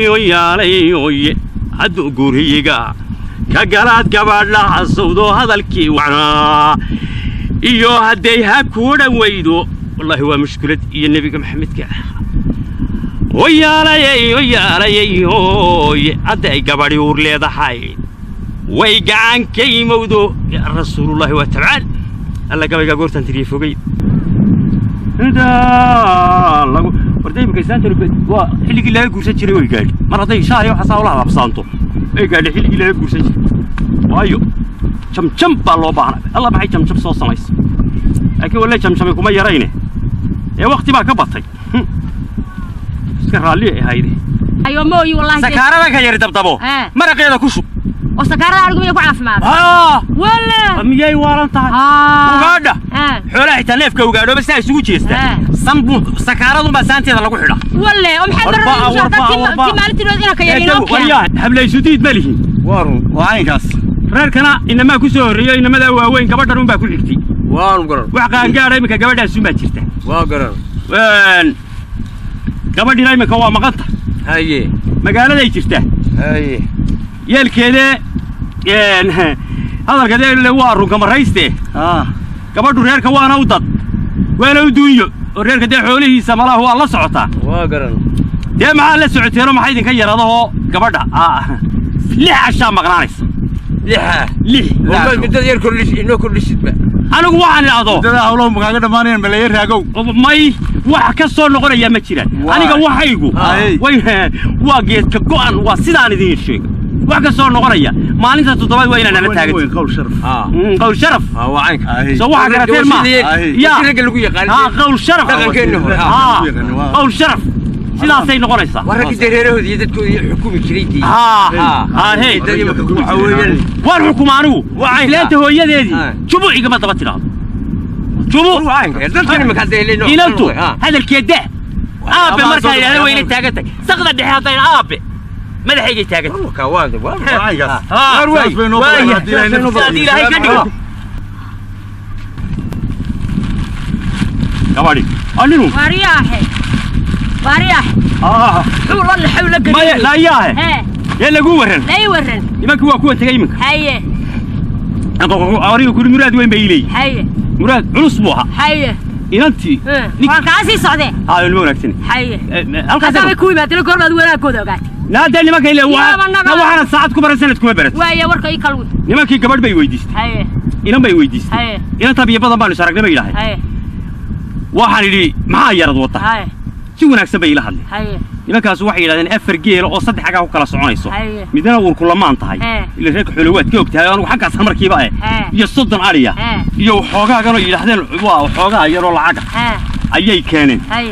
oyaalay hadduu guriga ka galaad gabadha casawdo hadalkii wacnaa iyo hadday ha kuu dhawaydo wallaahi waa mushkilad iyo nebiga maxamedka oyaalayay oyaalayay hooye hadda ay gabadhi uur leedahay way gacan ka yimowdo yaa rasuulullaahi waa tabcaan alla gabaygaa goortaan tiriye fogey warda imika islaantanu waa xilligii laga guursan jiray way gaadhi mar hadday shaayo xasaa ula halaabsaanto way gaadhi xilligii laga guursan jiray waayo jamjam baa loo baahnay alla maxay jamjam soo samaysa laakiin walle jamjamay kuma yarayne ee wakti baa ka batay iska raalli ay ahayde ayo mooyi wallahi sakaarada ka yari dabdabo Eh. maraqeeda ku shub oo sakaarada arigu miyay ku caafimaad haa wala miyay waalan tahay ugaadha xoolaha xitaa neefka ugaadhooba saa isugu jeesta Eh. sanbu sakaaradunbaa saanteeda lagu xidha wale oo maxay Warba- daraa warba- warba. ti maalintii inaan ka yarinoo waryahan hablaysudiid ma lihin waarun waa aynkaas reerkana inamaa ku soo horreeyo inamadaa waaweyn gabadhan unbaa ku xigtay waanu garan wax qaangaadha iminka gabadhaasunbaa jirta waa garan Een, gabadhina iminka waa maqanta haye magaaladay jirtaa haye yeelkeedee een, hadalkadee waa runka marayste ah gabadhu reerka waana u dad waana u duunyo oo reerka dee xoolihiisa malaha waa la socotaa waa garan dee maxaa la socoteenoo maxaa idinka yaradahoo gabadha ah, lix cashaa maqnaanaysa lixa lix Waa midada yar kordhis inoo kordhisidba anigu waxaan idhaahdo midada hawlaha makaaga dhammaanayan malaya raagow may wax ka soo noqonayaa ma jiraan Waa. aniga waxaygu Ay. way waa geedka go'an waa sidaan idiin sheega wax ka soo noqonaya maalinta toddobaad waa inaan nala taagan qawl sharaf ah qowl sharaf ah waa aynka soo waxa garateen ma Ay. ya ragga lagu yaqaan haa qowl sharaf Dhaqankeenna hore. haa Waa. qowl sharaf sidaasay noqonaysaa waa ragga dareerahoodii iyo dadkoodii xukumi jiray dii haa haa haa hey dadii marka waxa weeyaan waan xukuma anigu Waa aynka. islaanta hooyadeedii Ah. jubu igama daba tidhaahdo jubu waa aynka dadkan imika hadda helayno inantu ah hadalkeeda aabe Ama markaa soo- yidhahda wayna taagan tahay saqda dhexe haddayna aabe madaxaygay taagan tahay waa waa waa aynkaas haa Waar waay. waaya. Saas bay noo badan. Sidaad ilaahay ka dhigo gabadhi aninu waariyaahe waariyaahe ah xuu la laxow la maya geliyo laayaahe hee yee lagu waran lay waran nimankii waa kuwa tegay iminka haye ariga kuri muraad weyn bay ileeyihin haye muraad culus buu ahaa haye inantii Eh, Nik- waan kaa sii socdee haa nima wanaagsan haye halkaas haddaabay ku yimaadeen goormaad wanaagooda ogaatay naadee nimanka ile Yaaba naga- waxaana saacad ku baran sanad kuma barat waaye warka ii kalwid nimankii gabadh bay weydiistay haye inan bay weydiistay haye inantaa biyo badan baanu is aragnay bay yidhaaheen haye waxaan idhi maxaa yarad wata haye si wanaagsan bay ila hadleen haye nimankaas waxay yidhahdeen afar geela oo saddex xaggaa ku kala soconayso Haye. midna uurku lamaan tahay Ee. ila reerka xoolo waad ka og tahay anigu xaggaas markiiba eh Ee. iyo soddon adhiya Ee. iyo waxoogaaganoo yidhahdeen waa waxoogaa yaroo lacaga hee ayay keeneen haye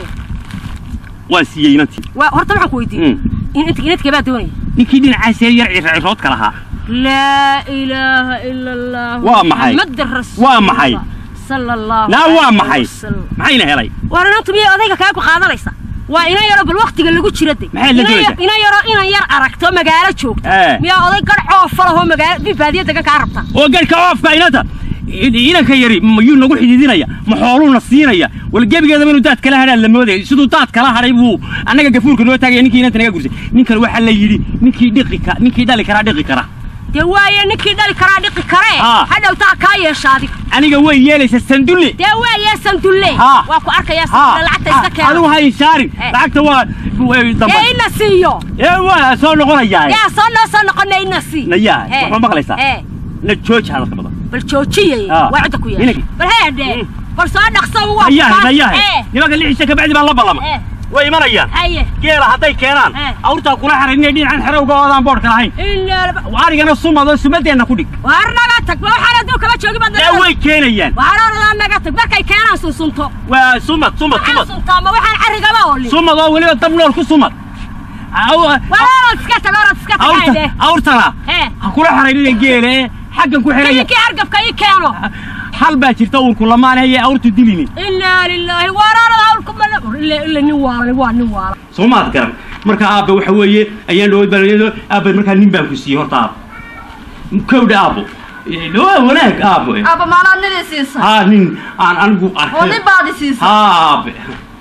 waan siiyey inantii waa horta waxaan ku weydiiyey Mm. in inta inadkee baa doonaya ninkii dhinacaasee yar circiroodka lahaa laa ilaaha ila allah Waa maxay? muxammadan rasuul Waa maxay? sala allahu naa waa calayhi maxay wasallam. maxayna helay war inantu miyay odayga kaagu qaadanaysa waa ina yaro bal waktiga lagu jira de Maxay la Ina ya- joogtaa? ina yaro inan yar aragto magaalo joogta Ee. miyaa oday garcoo falahoo magaalo bibaadiya degan kaa rabta oo garhka oofka inanta inanka yari mayuu nagu xidhiidinaya ma xooluuna siinaya wal gebigeedaba inuu daad kala hadhaan la moodaya siduu daad kala hadhay buu annaga gafuurka noo taagaya ninkii inanta naga gursay ninkan waxaa la yidhi ninkii dhiqi ka ninkii dhali karaa dhiqi kara dee waaye ninkii dhali karaa dhiqi karee Aa. hadhowtaa kaa yeesha adiga aniga way yeelaysa sandulle dee waaye sandulle Haa. waa ku arkayaa haa sandulle lacagta iska adigu keena ha inshaarin Eh. lacagta waa way dee damba ina siiyo ee waa soo noqonayaa yaa soo noo soo noqona ina sii nayaa Ee. waxma maqlaysaa ee na jooji hadalka badan bal joojiyay Aa. waa cidda ku yeesha Inanki. bal heedhe Mm. bal soo dhaqso waa nayahe kufaas. nayahe ee nimanka lixisha kabacdi baa la ballama ee way imanayaan haye geela hadday keenaan Eh. awrtaa kula xaran inay dhinacan xerowga oodaan boodhka lahayn ilaa arigana sumado sumadeenna ku dhig waar naga tag ma waxaan aduu kama joogi baad ee way keenayaan waxaan oradaa naga tag markay keenaan sunsunto waa sumad sumad waxaan sumad suntaa ma waxaan carrigaba olin sumad oo weliba dab nool ku sumad Aw- waa orod iska tag orod iska tag awrta hayde awrtana hee ha kula xaraynina geele ee xaggan ku xiraya kininkii hargabka ii keeno hal baa jirta uurku lamaan heye awrtu dilini ilaa lilaahi waar orod hawlku mala ila ila nin waalan waa nin waalan soo maad garan marka aabbe waxa weeye ayaan dhawood baa aabbe markaa nin baan ku siiyey horta aabbo kowdha aabbo Eh, waa wanaag aabbo aabba maanaad nidii siisa haa nin aan anigu oo arkay nin baad i siisa haa aabe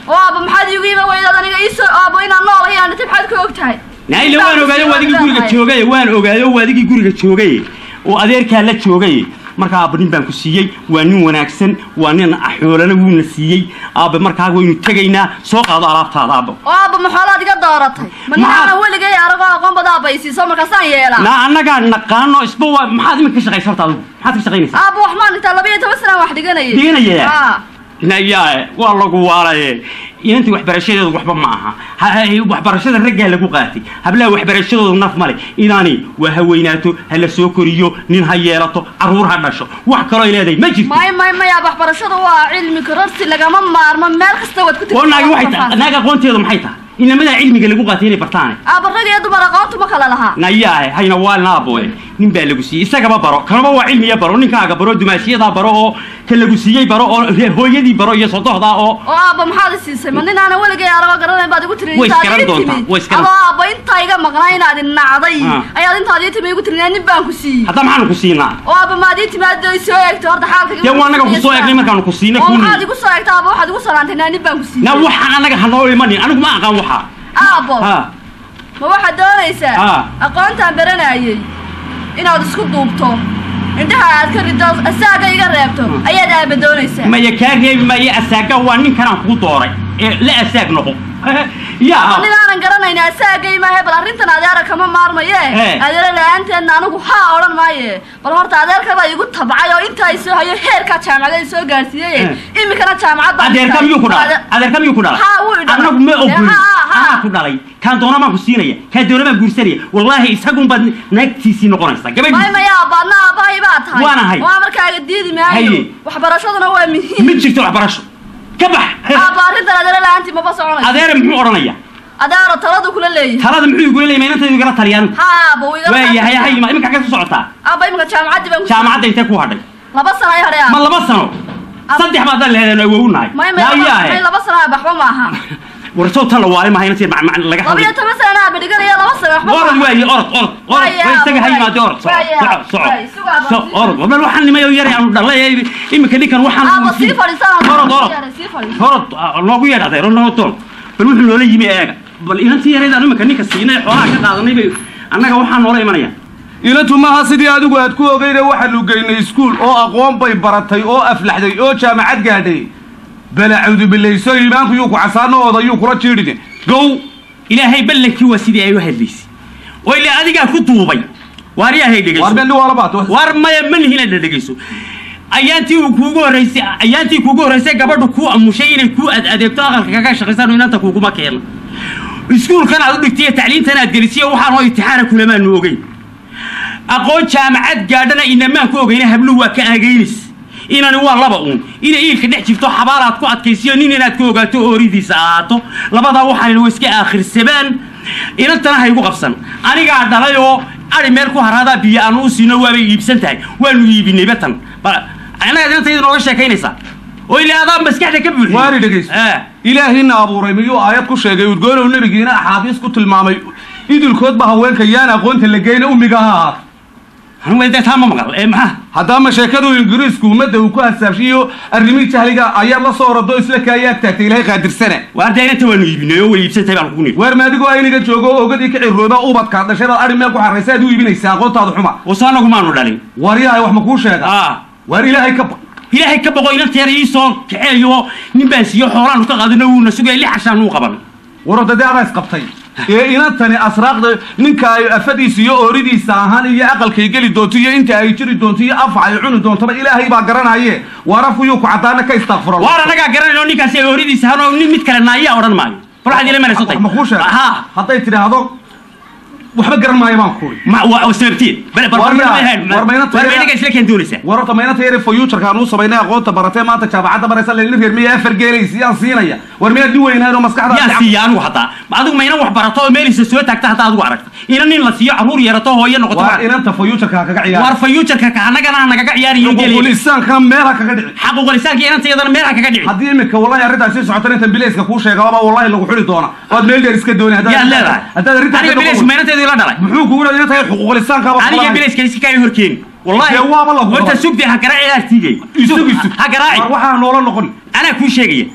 oo aaba maxaad iigu yima weydaad aniga iisoo aabo inaan nool ayaan dhintay maxaad ka og tahay naile waan ogaayo waa adigii guriga joogay waan ogaayo waa adigii guriga joogay oo adeerkaa la joogay markaa aabba nin baan ku siiyey waa nin wanaagsan waa nin xoolana wuuna siiyey aabba markaa waynu tegaynaa soo qaado alaabtaada aabba oo aaba maxoolaad iga dooratay ma Maxaa- ninaanan weligay aragoo aqoon bada aaba isiiso markaasaan yeelaa na annagaa naqaano isba waa maxaad iminka ka shaqaysa horta adigu maxaad ka shaqaynaysaa aaba wax maan dhigtaa laba iyo toban sanaan wax dhiganayay Dhiganaya? Haa. nayaa waa lagu waalaye inantii waxbarashadeedu waxba ma aha Ha- ha- waxbarashada raggaa lagu qaatay hablaha waxbarashadoodu naf male inaani waa ha weynaato ha la soo koriyo nin ha yeelato carruur ha dhasho wax kaloo ay leedahay ma jirto may may maya waxbarashadu waa cilmi kororsi lagama maarmo meel kasta waad ku oo naagi waxay tahay naag aqoonteedu maxay tahay inamadaa cilmiga lagu qaatay inay bartaane aaba rag iyo dumar aqoontu ma kala lahaa nayaa hayna waa naaboe nin baa lagu siiyey isagaba baro kanaba waa cilmiya baro ninkaaga baro dumaashiyadaa baro oo ka lagu siiyey baro oo hooyadii baro iyo sodohdaa oo oo aaba maxaad i siisay ma ninaanan weligay aragoo garanayn baad igu tiri Way intaad iskaran ii doontaa, timid way iskaran- adoo aaba intaa iga maqnaa inaad i nacday Ah. ayaad intaad ii timi igu tiri nin baan ku siiyey hadda maxaanu ku siinaa oo aaba maad ii timaado i soo eegtay horta xaalka dee waa annaga ku soo eegnay markaanu ku siinay oo kuni maxaad igu soo eegtay aaba waxaad igu salaantay naa nin baan ku siiyey na waxaan annaga hanoo imanin anigu ma aqaan waxaa aabo ha ma waxaad doonaysaa Ah. aqoontaan baranayay inaad isku duubto indhaha aad ka rido asaaga iga reebto ayaad aaba doonaysaa maya kaa reebi maayo asaaga waa ninkanaan kugu dooray ee la asaag noqo yaa nin aanan garanayna asaagay maahe bal arrintan adeera kama maarmaye Eh. adeera la-aanteedna anigu haa odhan maaye bal horta adeerkabaa igu tabcay oo intaa i soo hayo heerkaa jaamacada i soo gaarsiiyey Eh. imikana jaamacadda adeerka miyuu ku dhalay adeerka miyuu ku dhalay Haa, wuu i dhalay. annagu ma ogolin Haa, haa. anaa ku dhalay kaan doona baan ku siinaya kaan doona baan guursanaya wallaahi isagun baad naagtiisii noqonaysaa may gabadhiis maya abaadna aabahay baa tahay Waan ahay. waa markaaga diidi maayo Haye. waxbarashaduna waa muhiim ma jirto waxbarasho ka bax aaba arrintan adeera la-aantii maba soconayso adeere muxuu odhanaya adeero taladu kula leeyahay talada muxuu igula leeyay maynantaydu igala taliyaan haa aaba wuu igala waayahay qaatay. hay ma iminka xagee ku socotaa aaba imika jaamacaddii baan ku jaamacadda intee ku hadhay laba sano ay hadhay ma aaba laba sano saddex baad dal leheedeen oo awow nahay may may laba- may yaayahe laba sano aaba waxba maaha warsow tan la waali maha inantii macmac laga laba iyo hadlay toban sana aaba dhiganaya laba sano waxba orod maaha waaye orod orod orod Waaye, way isaga ha waaye. yimaade orod soco Waaye, soco soco waaye, sugaa baa so sii orod wabal waxaan nimayo yaray aanu dhalay iminka ninkan waxaan aaba sii fadhiisana orod orod sii fadhiisa orod ah, noogu yeedh adeero noo doon bal wuxuu noola yimi eega bal inantii yaraydaan iminka ninka siinay xoolaha ka qaadanay bay annaga waxaa noola imanaya inantu maaha sidii adigu aad ku ogeyne waxaanu geynay iskuul oo aqoon bay baratay oo aflaxday oo jaamacad gaadhay bala cawdubilayso iimaanku yuu ku casaanahooda yuu kula jiidhine gow ilaahay ballankii waa sidii ay u hadlaysay oo ilaa adigaa ku duubay waariyaahay dhegayso waar bendi waa labaad war maya ma lihin inaad dhegayso ayaantii uu kuugu horraysay ayaantii kuugu horraysay gabadhu kuu amushay inay kuu ad adeegto aqalka kaga shaqaysaan oo inanta kuuguma keeno iskuulkan aad u dhigtay iyo tacliintan aad gelisiyo waxaan oo imtixaana kulamaanu ogeyn aqoon jaamacad gaadhana inamaan ku ogeyna habluhu waa ka aagaynis inani waa laba uun inay iilka dhex jirto xabaal aad ku adkaysiyo nin inaad ka ogaato ooridiisa ahaato labadaa waxaan wa iska aakhirsadaan inantana ha igu qabsan anigaa dhalay oo ari meel ku haraadaa biyo aanu u siino waabay iibsan tahay waanu iibinay batan Ba- annaga inantayda nooga sheekaynaysaa oo ilaa adaa maskaxda ka buuxiy waari dhegayso Eh. ilaahina abuuray miyuu aayad ku sheegay udgoonow nebigiina axaadiis ku tilmaamay idilkoodba haweenka yaan aqoonta la geyna ummiga ha ahaato Anigu dee taa ma maqal ee maxaa haddaama sheekadu ingiriisku ummadda uu ku hasaabshiyo arrimihii jahliga ayaad la soo orado isla kaayaad taagtay ilaahay qaadirsane waar dee inanta waanu iibinay oo way iibsan tahay baan kugu nidhi weer maadigoo ayniga joogo oo ogadii ka cirooba ubadkaad dhashay baad ari meel ku xarraysa aad u iibinaysaa aqoontaada xuma wase anagu maanu dhalin waaryahay wax ma kuu sheega ah waar ilaahay ka baq ilaahay ka boqo inanta yar ii soo kaceeyo nin baan siiyo xoolaanu ka qaadano wuuna sugaya lix cashaan uu qaban warada dee adaa isqabtay ee inantani asraaqda ninka ay afadiisa iyo ooridiisa ahaan iyo aqalkay geli doonto iyo inta ay jiri doonto iyo afa ay cuni doontoba ilaahay baa garanaye waar afkuyuu ku caddaana ka istakfuro waar annagaa garanayno ninkaasi ay ooridiisa hanoo nin mid kale naayaa odhan maayo bal waxaad ila manaysantay wax ma kuu sheega ha hadday tidhaahdo waxba garan maayo baan kuuri ma waa sababteed bal bal War bal yaa, bal war ma inanta war yar- meeniga isla keen doonaysaa war horta maynanta yare fayuujarka aan uu samaynay aqoonta baratee maanta jaamacadda baraysa laylin reer miya afar geelaysa yaan siinaya war miyaad nin weynayn oo maskaxda yaa siiya anigu hataa adigu mayna wax barato oo meelisa soo taagta hataa adigu aragta ina nin la siiyo caruur yarato hooyo noqoto waa ma- inanta fayuujarka ha kaga waar ciyaar fayuujarka ka annagana ha nagaga ciyaariyo gelaya xuquuqulisaanka meel ha kaga dhici xaquuqlisaanka inanta iyadana meel ha kaga dhici haddii imika wallahi arrintaas sii socota intan bilayska kuu sheegaba wallahi lagu xuri doona waad meel dheer iska dooni haddaad yaad leedahay haddaad arrintaas aniga ka bilays noqon- meynanteedu ila dhalay muxuu kugu leeyahay inta xuquuqulisaankaaba aniga bilayska iska kaaga horkeeni wallahi Dee waaba la horta hubo. sugdi ha garaaci aartiigay isug isug ha garaaci War waxaa noola noqon anaa kuu sheegaya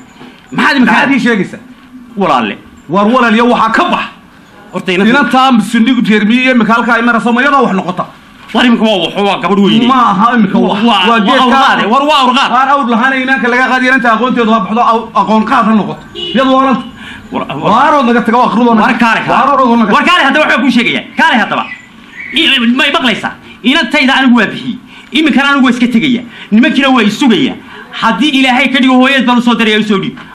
maxaad imika maxaad ii sheegaysaa walaalle war walaalyo waxaa ka bax horta inanta inantaa sindhigu jeermiye imika halkaa ay marayso ma iyadaa wax noqota war imika waa wax waa gabadh weyne ma aha imika wax waa waa awrqaade war waa awrqaad waan awr lahaana imaanka laga qaadi inanta aqoonteedu ha baxdo aw- aqoon qaad ha noqoto iyadu walaalta waarood naga taga akhridood war kaale war kaale haddaba waxbaa kuu sheegaya kaale haddaba I- may maqlaysaa inantayda anigu waa bixiyey iminkana anigu waa iska tegaya nimankiina waa isugaya haddii ilaahay ka dhigo hooyad baan usoo daraya usoo dhiib